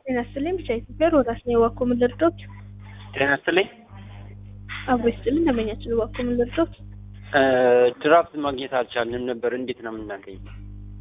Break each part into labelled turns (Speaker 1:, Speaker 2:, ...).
Speaker 1: ጤና ይስጥልኝ ብቻ ኢትዮጵያ ሮዳስ ነው የዋኮ ምን ልርዶት?
Speaker 2: ጤና ይስጥልኝ።
Speaker 1: አብሮ ይስጥልኝ ደንበኛችን ዋኮ ምን ልርዶት?
Speaker 2: ድራፍት ማግኘት አልቻልንም ነበር። እንዴት ነው የምናገኘው?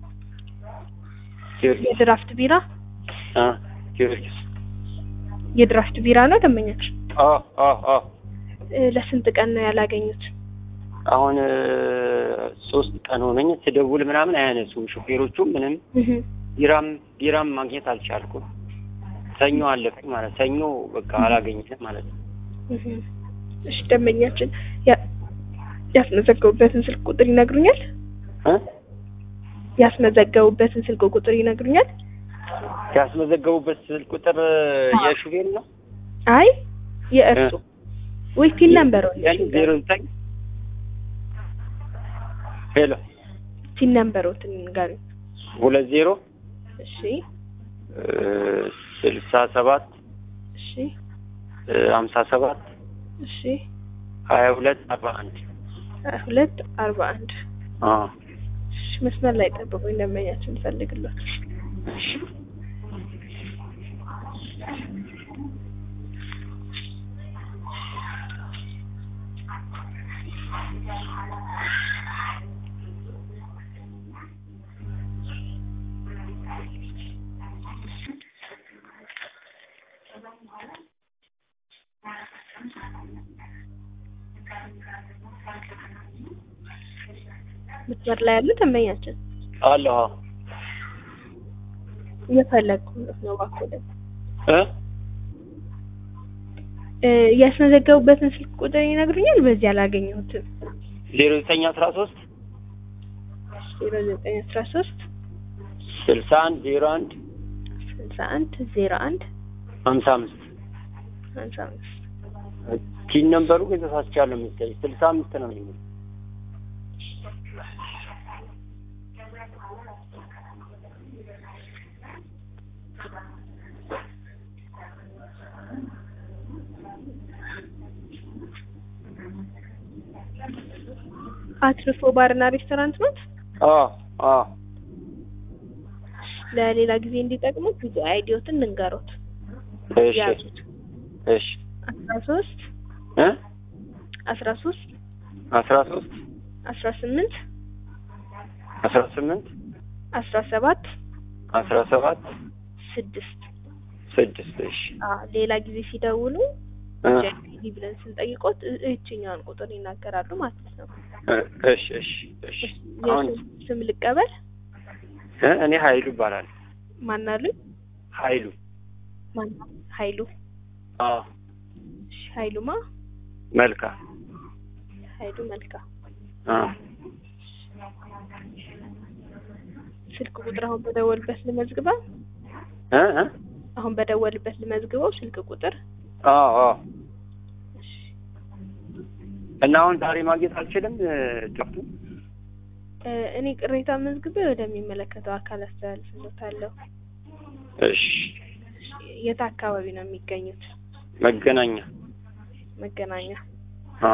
Speaker 2: ጊዮርጊስ
Speaker 1: የድራፍት ቢራ
Speaker 2: አ ጊዮርጊስ
Speaker 1: የድራፍት ቢራ ነው ደንበኛችን።
Speaker 2: አ አ አ
Speaker 1: እ፣ ለስንት ቀን ነው ያላገኙት?
Speaker 2: አሁን እ፣ ሶስት ቀን ሆነኝ። ስደውል ምናምን አያነሱም ሹፌሮቹ። ምንም
Speaker 1: እህ
Speaker 2: ቢራም ቢራም ማግኘት አልቻልኩም። ሰኞ አለፈኝ ማለት ሰኞ በቃ አላገኘንም ማለት ነው።
Speaker 1: እህ እሺ ደንበኛችን ያ- ያስመዘገቡበትን ስልክ ቁጥር ይነግሩኛል?
Speaker 2: እ
Speaker 1: ያስመዘገቡበትን ስልክ ቁጥር ይነግሩኛል?
Speaker 2: ያስመዘገቡበት ስልክ ቁጥር የሹፌር ነው
Speaker 1: አይ የእርሱ ወይ ፒን ነምበር
Speaker 2: ያኔ ዜሮ ዘጠኝ ሄሎ
Speaker 1: ፒን ነምበሮትን ንገሩኝ።
Speaker 2: ሁለት ዜሮ
Speaker 1: እሺ
Speaker 2: እ፣ ስልሳ ሰባት
Speaker 1: እሺ
Speaker 2: እ፣ ሀምሳ ሰባት
Speaker 1: እሺ
Speaker 2: ሀያ ሁለት አርባ አንድ
Speaker 1: ሀያ ሁለት አርባ አንድ
Speaker 2: አ
Speaker 1: እሺ መስመር ላይ ጠብቁኝ ደንበኛችን ፈልግሎት መስመር ላይ ያሉ ደንበኛችን
Speaker 2: አለ አዎ።
Speaker 1: እየፈለግኩ ነው እባክዎ ደግሞ
Speaker 2: እ
Speaker 1: እ፣ ያስመዘገቡበትን ስልክ ቁጥር ይነግሩኛል? በዚህ አላገኘሁትም።
Speaker 2: ዜሮ ዘጠኝ አስራ ሶስት
Speaker 1: ዜሮ ዘጠኝ አስራ ሶስት
Speaker 2: ስልሳ አንድ ዜሮ አንድ
Speaker 1: ስልሳ አንድ ዜሮ አንድ
Speaker 2: ሀምሳ አምስት
Speaker 1: ሀምሳ አምስት
Speaker 2: ቲን ነምበሩ ግን ተሳስቻለሁ መሰለኝ ስልሳ አምስት ነው የሚለው
Speaker 1: አትርፎ ባርና ሬስቶራንት ናት።
Speaker 2: አ አ
Speaker 1: ለሌላ ጊዜ እንዲጠቅሙት ብዙ አይዲዮትን ልንገሮት።
Speaker 2: እሺ
Speaker 1: ያዙት
Speaker 2: እሺ
Speaker 1: አስራ ሶስት
Speaker 2: እ
Speaker 1: አስራ ሶስት
Speaker 2: አስራ ሶስት
Speaker 1: አስራ ስምንት
Speaker 2: አስራ ስምንት
Speaker 1: አስራ ሰባት
Speaker 2: አስራ ሰባት
Speaker 1: ስድስት
Speaker 2: ስድስት እሺ
Speaker 1: አ ሌላ ጊዜ ሲደውሉ
Speaker 2: እ
Speaker 1: ጃፒዲ ብለን ስንጠይቆት እ- እችኛውን ቁጥር ይናገራሉ ማለት ነው።
Speaker 2: እ፣ እሺ እሺ እሺ አሁን
Speaker 1: የስም ስም ልቀበል።
Speaker 2: እ፣ እኔ ሀይሉ ይባላል
Speaker 1: ማናሉኝ?
Speaker 2: ሀይሉ
Speaker 1: ማን ኃይሉ?
Speaker 2: አ
Speaker 1: እሺ ኃይሉማ
Speaker 2: መልካ
Speaker 1: ኃይሉ መልካ።
Speaker 2: አ
Speaker 1: ስልክ ቁጥር አሁን በደወልበት ልመዝግበው።
Speaker 2: እ እ
Speaker 1: አሁን በደወልበት ልመዝግበው ስልክ ቁጥር።
Speaker 2: አ አ
Speaker 1: እሺ
Speaker 2: እና አሁን ዛሬ ማግኘት አልችልም እ፣ ድራፍቱን
Speaker 1: እ፣ እኔ ቅሬታ መዝግቤ ወደሚመለከተው አካል አስተላልፍሎታለሁ።
Speaker 2: እሺ
Speaker 1: የት አካባቢ ነው የሚገኙት?
Speaker 2: መገናኛ
Speaker 1: መገናኛ።
Speaker 2: አ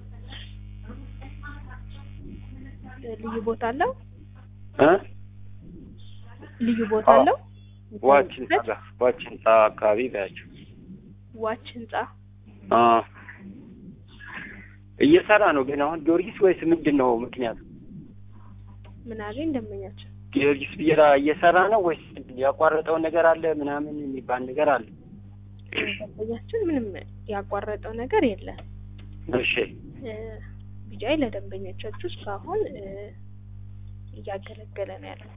Speaker 1: እ፣ ልዩ ቦታ አለው?
Speaker 2: እ
Speaker 1: ልዩ ቦታ
Speaker 2: አዎ።
Speaker 1: አለው?
Speaker 2: ዋች ህንጻ ጋር ዋች ህንጻ አካባቢ በያቸው
Speaker 1: ዋች ህንጻ።
Speaker 2: አ እየሰራ ነው ግን አሁን ጊዮርጊስ ወይስ ምንድን ነው ምክንያቱ?
Speaker 1: ምን አለኝ ደንበኛችን?
Speaker 2: ጊዮርጊስ ቢራ እየሰራ ነው ወይስ ምንድን ነው? ያቋረጠው ነገር አለ ምናምን የሚባል ነገር አለ?
Speaker 1: ደንበኛችን ምንም ያቋረጠው ነገር የለም።
Speaker 2: እሺ
Speaker 1: እ፣ ቢጃይ ለደንበኞቻችሁ እስካሁን እ፣ እያገለገለ ነው ያለው።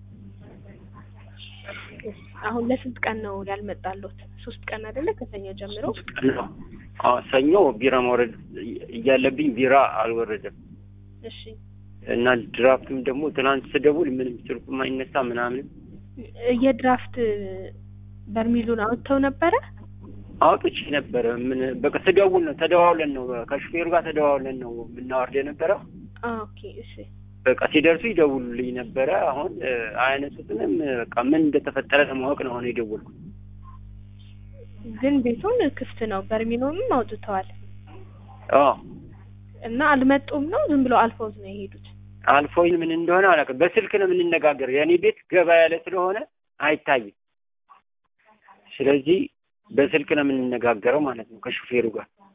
Speaker 1: አሁን ለስንት ቀን ነው ያልመጣሉት? ሶስት ቀን አይደለ? ከሰኞ ጀምሮ
Speaker 2: አዎ ሰኞ ቢራ ማውረድ እያለብኝ ቢራ አልወረደም
Speaker 1: እሺ
Speaker 2: እና ድራፍትም ደግሞ ትናንት ስደውል ምንም ስልኩም አይነሳ ምናምን
Speaker 1: የድራፍት በርሚሉን አውጥተው ነበረ።
Speaker 2: አውጥቼ ነበረ። ምን በቃ ስደውል ነው ተደዋውለን ነው ከሹፌሩ ጋር ተደዋውለን ነው የምናወርድ የነበረው።
Speaker 1: አ፣ ኦኬ እሺ
Speaker 2: በቃ ሲደርሱ ይደውሉልኝ ነበረ። አሁን እ፣ አያነሱትንም። በቃ ምን እንደተፈጠረ ለማወቅ ነው አሁን የደወልኩት።
Speaker 1: ግን ቤቱን ክፍት ነው። በርሚሉንም አውጥተዋል
Speaker 2: አዎ
Speaker 1: እና አልመጡም ነው ዝም ብለው አልፈውት ነው የሄዱት።
Speaker 2: አልፎኝ ምን እንደሆነ አላውቅም። በስልክ ነው የምንነጋገር። የእኔ ቤት ገባ ያለ ስለሆነ አይታይም። ስለዚህ በስልክ ነው የምንነጋገረው ማለት ነው ከሹፌሩ ጋር